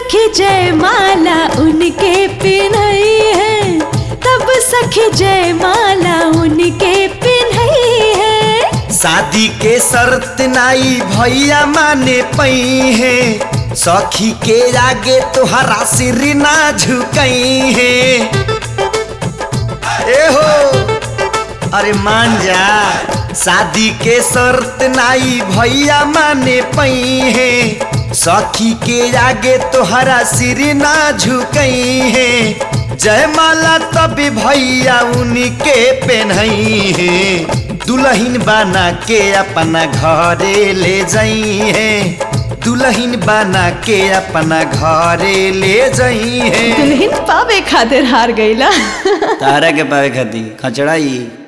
सखी जयमाला उनके पिन्हई है तब सखी जयमाला उनके पिन्हई है शादी के शर्त नाई भैया माने पई है सखी के आगे तोहरा सिर ना झुकई है ए हो अरे मान जा शादी के शर्त नाई भैया माने पई है सखी के आगे तोहरा सिर ना झुकई है जयमाला तब भैया उनके पहनई है दुल्हन बना के अपना घरे ले जाई है दुल्हन बना के अपना घरे ले जाई है दुल्हन पावे खातिर हार गईला तारा के पावे खाती खचड़ाई